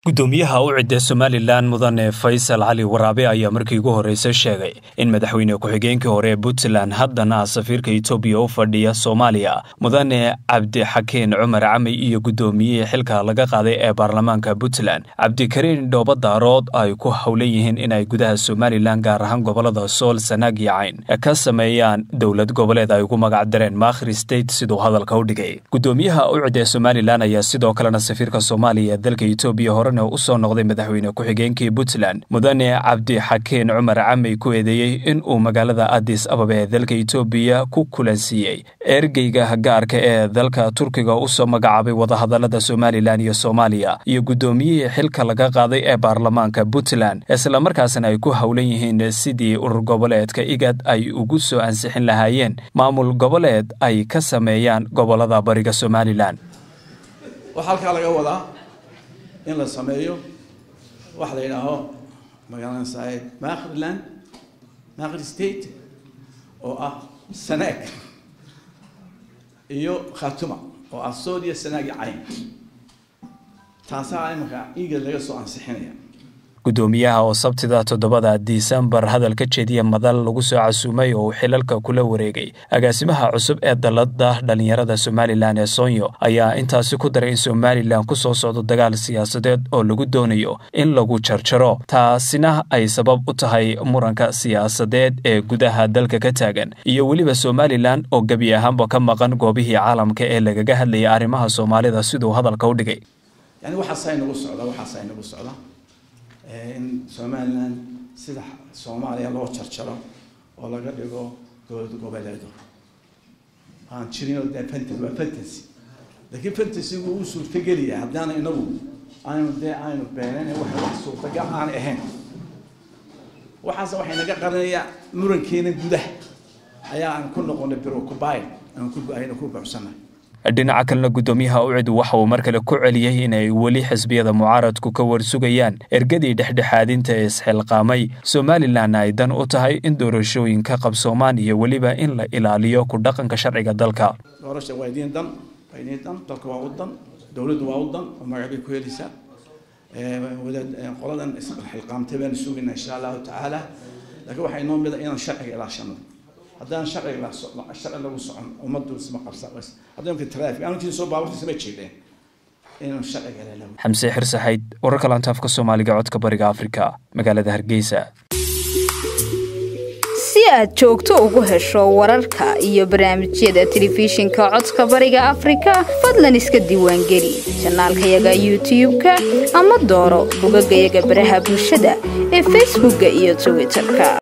gudoomiyaha u cidda somalilan mudane faysal cali waraabe ayaa markii ugu horreysay sheegay in madaxweyne ku-xigeenkii hore ee puntland haddana safiirka etoobiya u fadhiya soomaaliya mudane cabdixakiin cumar cami iyo guddoomiyihii xilka laga qaaday ee baarlamaanka puntland cabdikariin dhoobadaarood ay ku howlan yihiin inay gudaha somalilan gaar ahaan gobolada sool sanaag iyo cayn ka sameeyaan dowlad goboleed ay ugu magac dareen makhri state siduu hadalka u dhigay gudoomiyaha u cidda somalilan ayaa sidoo kalena safiirka soomaaliya ee dalka etoobiya horena usoo noqday madaxweyne ku-xigeenkii puntland mudane cabdixakiin cumar camey ku eedeeyey in uu magaalada adis ababa ee dalka etoobiya ku kulansiiyey ergeyga gaarka ee dalka turkiga usoo magacaabay wadahadalada somalilan iyo soomaaliya iyo guddoomiyihii xilka laga qaaday ee baarlamaanka puntland islamarkaasna ay ku howlan yihiin sidii urur goboleedka igad ay ugu soo ansixin lahaayeen maamul goboleed ay ka sameeyaan gobolada bariga somalilan waxaa halkaa laga wadaa in la sameeyo waxa la yidhaaho magaalada makhriland makhri state oo ah sanaag iyo khatuma oo ah soodiya sanaag iyo cayn taasaa imanka igad laga soo ansixinaya gudoomiyaha oo sabtida toddobada disembar hadal ka jeediya madal lagu soo casuumay oo uu xilalka kula wareegay agaasimaha cusub ee dalada dhalinyarada somalilan ee soonyo ayaa intaasi ku daray in somalilan ku soo socdo dagaal siyaasadeed oo lagu doonayo in lagu jarjaro taasina ay sabab u tahay muranka siyaasadeed ee gudaha dalka ka taagan iyo weliba somalilan oo gebi ahaanba ka maqan goobihii caalamka ee lagaga hadlayay arrimaha soomaalida siduu hadalka u dhigay yani waxaasaa inagu socda waxaasaa inagu socda in somalilan sida soomaaliya loo jarjaro oo laga dhigo dowlad goboleedo aan jirin de fantasy waa fantasy laakiin fantasygu uu suurtageliya haddaana inagu aynu dee aynu beenayn wax wax suurtagal aan ahayn waxaas waxay naga qarinaya murankeena gudaha ayaa aan ku noqonay birokubay aan ku aynu ku buuxsanay dhinaca kalena guddoomiyaha ucid waxa uu mar kale ku celiyey inay weli xisbiyada mucaaradku ka warsugayaan ergadii dhexdhexaadinta ee isxilqaamay somalilan ay dan u tahay in doorashooyinka qabsoomaan iyo weliba in la ilaaliyo ku dhaqanka sharciga dalka doorasha waa idiin dan waa idiin dan dalka waa u dan dowladdu waa u dan oo magac bay ku helaysaa wadaad qoladan isxilqaamtay baanu sugaynaa insha allahu tacaala laakiin waxaa inoo mida inaan sharciga ilaashano haddaan sharciga sharci lagu socon ummaddu isma qabsa haddii marka traffic aan jirin soo baaburtiisa ma jeedeen inaan sharciga ilaalo xamse xirsaxayd wararka laantaafka soomaaliga codka bariga afrika magaalada hargeysa si aad joogto ugu hesho wararka iyo barnaamijyada telefishinka codka bariga afrika fadlan iska diiwaangeli janaalkayaga youtube-ka ama dooro bogagayaga baraha bulshada ee facebookka iyo twitterka